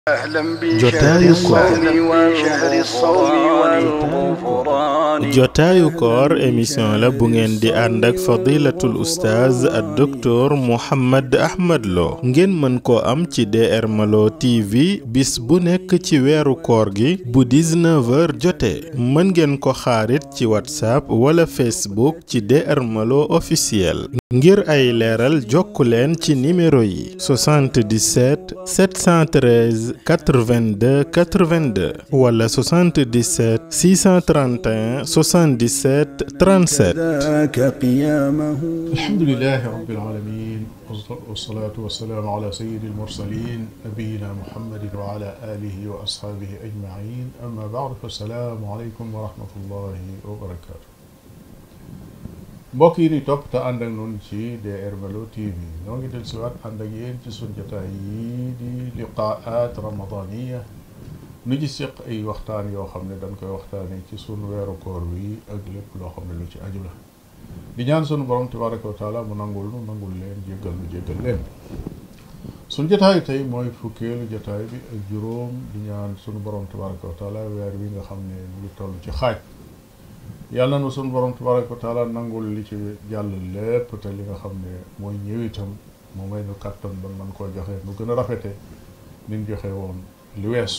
jotaayu koor jotaayu koor émission la bu ngeen di ànd ak fadilatul oustaz ak docteur Mouhammad Ahmad Lo ngeen mën koo am ci DR Malo TV bis bu nekk ci weeru koor gi bu 19h jotee mën ngeen ko xaarit ci whatsapp wala facebook ci DR Malo officiel ngir ay leeral jokku leen ci numéro yi 77 713 82 82 wala 77 631 77 37. alhamdulilah rabbil alamin wasalaatu wasalaamu ala sayyidil mursalin nabiyina muhammadin wa ala alihi wa ashaabihi ajmain amma baad fa salaamu aleykum wa rahmatullahi wa barakaatu. mbokk yi di topp te ànd ak noonu ci DR Malo TV ñoo ngi del siwaat ànd ak yéen ci sun jotaay yi di liqaat ramadaniya nu ci seq ay waxtaan yoo xam ne dañ koy waxtaane ci sun weeru koor wi ak lépp loo xam ne lu ci aju la di ñaan sunu borom tabaraka wa taala mu nangul nu nangul leen jéggal nu jéggal leen sun jotaay tey mooy fukkeelu jotaay bi ak juróom di ñaan sunu borom tabaraka wa taala weer wi nga xam ne mu ngi toll ci xaaj yàlla na sunu borom tabaraka wa taala nangul li ci jàll lépp te li nga xam ne mooy ñëw itam mu may nu kàttan ba man koo joxe nu gën a rafete nin joxe woon li weesu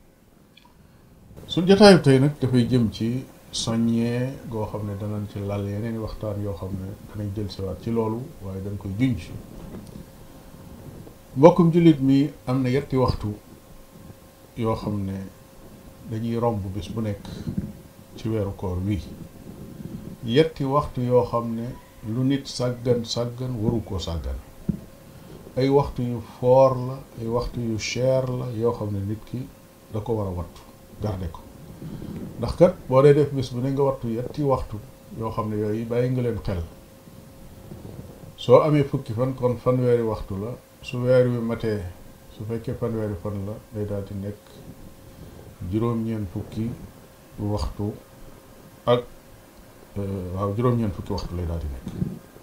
suñ jotaayu tey nag dafay jëm ci soññee goo xam ne danañ ci lal yeneen i waxtaan yoo xam ne danañ jël siwaat ci loolu waaye dañ koy junj mbokkum jullit mi am na yetti waxtu yoo xam ne dañuy romb bis bu nekk ci weeru koor wii yetti waxtu yoo xam ne lu nit sàggan sàggan waru koo sàggan ay waxtu yu foor la ay waxtu yu cher la yoo xam ne nit ki da ko war a wattu garde ko ndax kat boo dee def bis bu ne nga wattu yetti waxtu yoo xam ne yooyu bàyyi nga leen xel soo amee fukki fan kon fanweeri waxtu la su weer wi matee su fekkee fanweeri fan la day daal di nekk juróom-ñeent fukki waxtu ak waaw juróom-ñeent fukki waxtu lay daal di nekk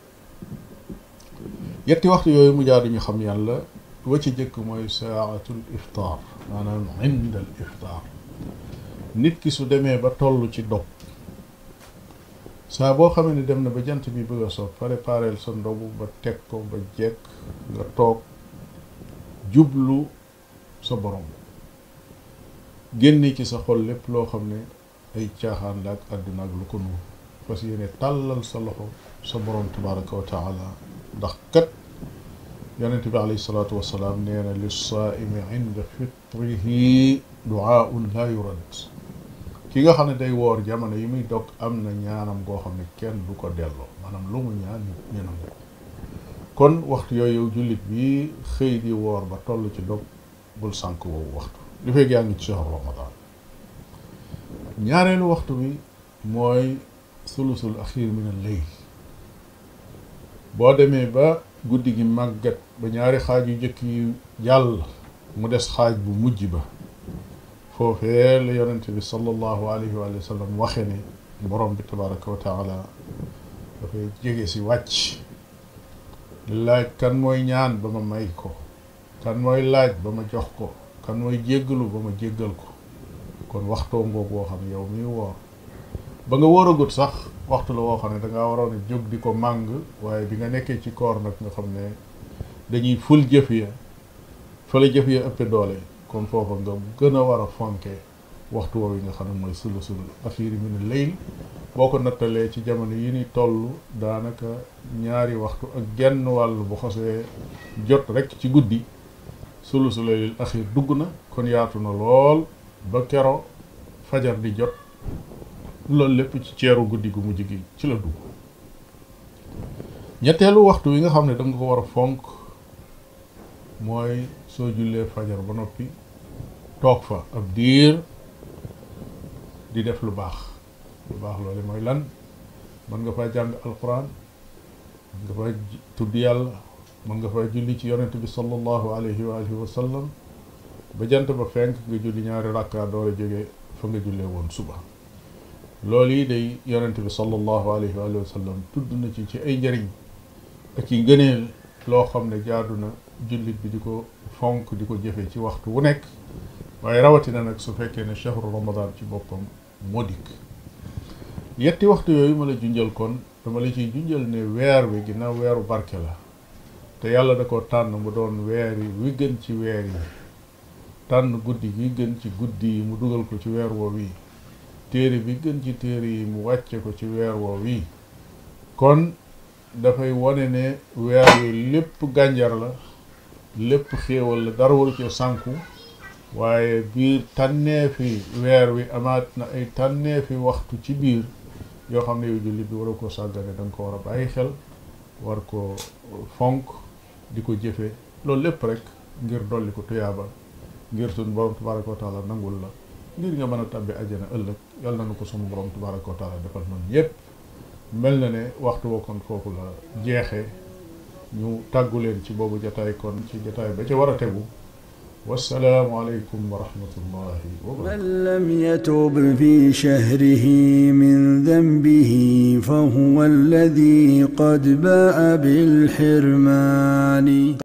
yetti waxtu yooyu mu jaar ñu xam yàlla wa ci jëkk mooy saatul iftaar maanaam inda al iftaar nit ki su demee ba toll ci dog saa boo xamee ne dem na ba jant bi bëgg a soog prépareel sa ndogu ba teg ko ba jekk nga toog jublu sa borom génne ci sa xol lépp loo xam ne ay caaxaan la ak àdduna ak lu ko nuur parce que yéene tàllal sa loxo sa borom tabaraka wa taala ndax kat yonent bi alayhi salaatu wasalaam nee na lissaaimi inda fitrihi duaaun laa yurad ki nga xam ne day woor jamono yi muy dog am na ñaanam goo xam ne kenn du ko delloo maanaam lu mu ñaan ñu nangu kon waxtu yooyu jullit bi xëy di woor ba toll ci dog bul sànk woowu waxtu li fekk yaa ngi ci shahru ramadan ñaareelu waxtu bi mooy sulusul axir min al layl boo demee ba guddi gi màggat ba ñaari xaaj yu njëkk yi jàll mu des xaaj bu mujj ba foofee la yonente bi sallallahu alayhi wa sallam waxe ne borom bi tabaraka wa taala dafay jege si wàcc laaj kan mooy ñaan ba ma may ko kan mooy laaj ba ma jox ko kan mooy jéggalu ba ma jéggal ko kon waxtoo ngoog woo xam ne yow miy woor ba nga wóoragut sax waxtu la woo xam ne dangaa waroon a jóg di ko màng waaye bi nga nekkee ci koor nag nga xam ne dañuy ful jëf ya fa la jëf ya ëppe doole kon foofa nga gën a war a fonke waxtu woowu yi nga xam ne mooy sulusul axiiri min layl boo ko nattalee ci jamono yi ni toll daanaka ñaari waxtu ak genn wàll bu xosee jot rek ci guddi sulusul laylil axiir dugg na kon yaatu na lool ba kero fajar di jot loolu lépp ci ceeru guddi gu mujj gi ci la dugg ñetteelu waxtu wi nga xam ne da nga ko war a fonk mooy soo jullee fajar ba noppi toog fa ab diir di def lu baax lu baax loolu mooy lan mën nga faa jàng alquran mën nga faa tudd yàlla mën nga faa julli ci yonent bi sallallahu alayhi wa alihi wa sallam ba jant ba fenk nga julli ñaari rakka door a jóge fa nga jullee woon suba loolu yi day yonent bi sallallahu alayhi wa sallam tudd na ci ci ay njëriñ ak ci ngëneel loo xam ne jaadu na jullit bi di ko fonk di ko jëfe ci waxtu wu nekk waaye rawatina nag su fekkee ne chahru ramadan ci boppam moo dikk yetti waxtu yooyu ma la junjal kon dama la ciy junjal ne weer wi ginnaaw weeru barke la te yàlla da ko tànn mu doon weer yi wi gën ci weer yi tànn guddi gi gën ci guddi yi mu dugal ko ci weer woo wi téere bi gën ci téere yi mu wàcce ko ci weer woo wi kon dafay wone ne weer wi lépp gànjar la lépp xéewal la dara waru ci sànku waaye biir tànneefi weer wi amaat na ay tànneefi waxtu ci biir yoo xam ne yow jullit bi war a ko sàggane da nga ko war a bàyyi xel war ko fonk di ko jëfe loolu lépp rek ngir dolli ko tuyaaba ngir suñu borom tabaraka wa taala nangul la ngir nga mën a tabbi àjjana ëllëg yàlla na nu ko suñu borom tabaraka wa taala defal noonu yépp mel na ne waxtu wa kon foofu la jeexee ñu tàggu leen ci boobu jataay kon ci jataay ba ca war a tegu wassalaamu aleykum wa rahmatullahi wa barakatuh من لم يتب في شهره من ذنبه فهو الذي قد باء بالحرمان